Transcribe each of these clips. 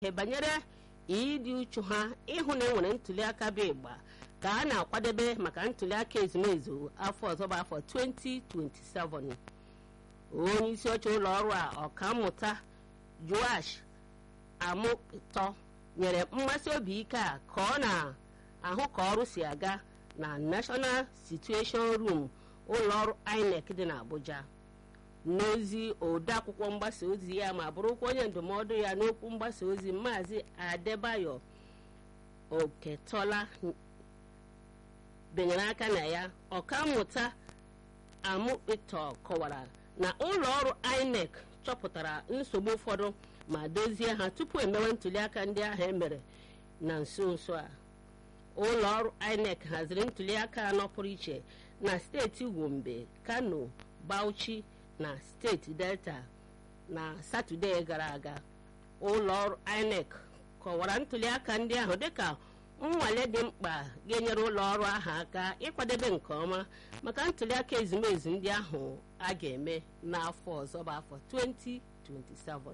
ihe banyere ịdị uchu ha ịhụ na enwere ntuliaka bụ ịgba ka a na-akwadebe maka ntuliaka ezumezu afọ ọzọ bụ afọ 2027 onye isi oche ụlọ ọrụ a ọkammụta joash amụtọ nyere mmasị obi ike a ka ọ na-ahụ ka ọrụ si aga na national situation room ụlọ ọrụ inec dị n'abuja n'ozi odeakwụkwọ mgbasa ozi ya ma bụrụkwa onye ndụmọdụ ya n'okwu mgbasa ozi maazị adebayo oketola benyere aka na ya ọkammụta amụkpịtọ kọwara na ụlọ ọrụ inec chọpụtara nsogbu ụfọdụ ma dozie ha tupu emewe ntuliaka ndị ahụ emere na nso nso a ụlọ ọrụ inec haziri ntuliaka anọ pụrụ iche na steeti gombe kano bauchi na steeti delta na satọde gara aga ụlọ ọrụ inec kọwara ntuliaka ndị ahụ dịka nnwale dị mkpa ga-enyere ụlọ ọrụ ahụ aka ịkwadebe nke ọma maka ntuliaka ezumezu ndị ahụ a ga-eme n'afọ ọzọ bụ afọ 2027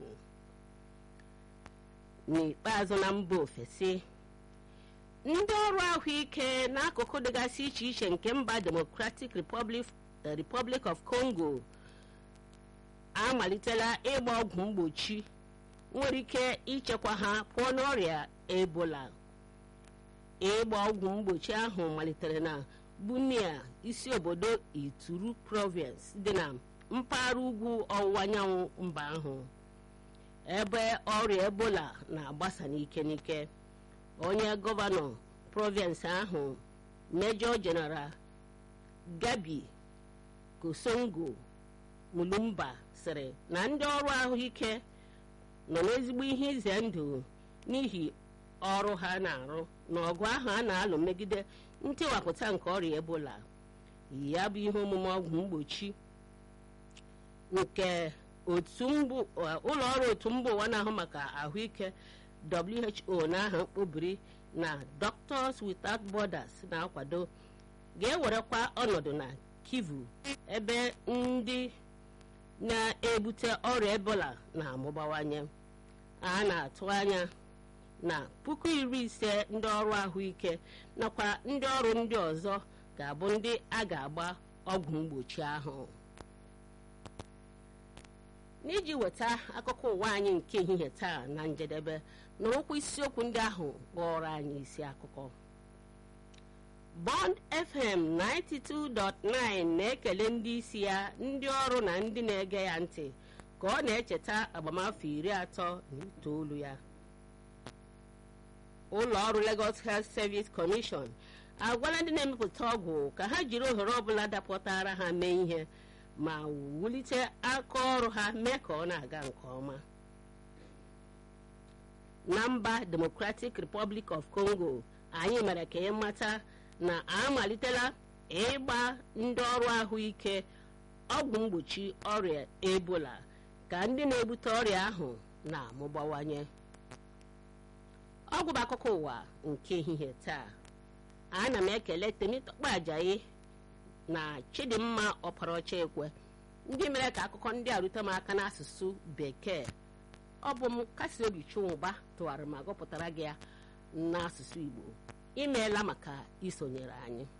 n'ikpeazụ na mba ofesi ndị ọrụ ahụike n'akụkụ dịgasị iche iche nke mba democratic republic, republic of congo amalitela ịgba ọgwụ mgbochi nwere ike ichekwa ha pụọ n'ọrịa ebola ịgba ọgwụ mgbochi ahụ malitere na bunia isi obodo ituru province dị na mpaghara ugwu ọwụwa anyanwụ mba ahụ ebe ọrịa ebola na-agbasa n'ike n'ike onye gọvanọ province ahụ mejọ jeneral gabi kosongo mulumba sịrị na ndị ọrụ ahụike nọ n'ezigbo ihe ize ndụ n'ihi ọrụ ha na-arụ n'ọgụ ahụ a na-alụ megide ntịwapụta nke ọrịa ebola ya bụ ihe omume ọgwụ mgbochi nke ụlọ ọrụ otu mba ụwa na-ahụ maka ahụike who n'aha mkpobiri na doctors without borders na-akwado ga-ewerekwa ọnọdụ na kivu ebe ndị na-ebute ọrịa ebola na-amụbawanye a na-atụ anya na puku iri ise ndị ọrụ ahụike nakwa ndị ọrụ ndị ọzọ ga-abụ ndị a ga-agba ọgwụ mgbochi ahụ n'iji weta akụkọ ụwa anyị nke ehihie taa na njedebe nụrụkwa isiokwu ndị ahụ kpọrọ anyị isi akụkọ bond fm 92.9 na-ekele ndị isi ya ndị ọrụ na ndị na-ege ya ntị ka ọ na-echeta agbamafọ iri atọ na itoolu ya ụlọ ọrụ lagos health service commission agwala ndị na-emepụta ọgwụ ka ha jiri ohere ọbụla dapụtara ha mee ihe ma wulite aka ọrụ ha mee ka ọ na-aga nke ọma na mba democratic republic of congo anyị mere ka ị mata na amalitela ịgba ndị ọrụ ahụike ọgwụ mgbochi ọrịa ebola ka ndị na-ebute ọrịa ahụ na-amụbawanye ọgwụ bụ akụkọ ụwa nke ehihie taa ana m ekele temitọkpa ajayi na chidimma ọparaọcha ekwe ndị mere ka akụkọ ndị a rute m aka n'asụsụ bekee ọ bụ m kasi obi chinwụba tụgharị ma gụpụtara gị ya n'asụsụ igbo imeela maka isonyere anyị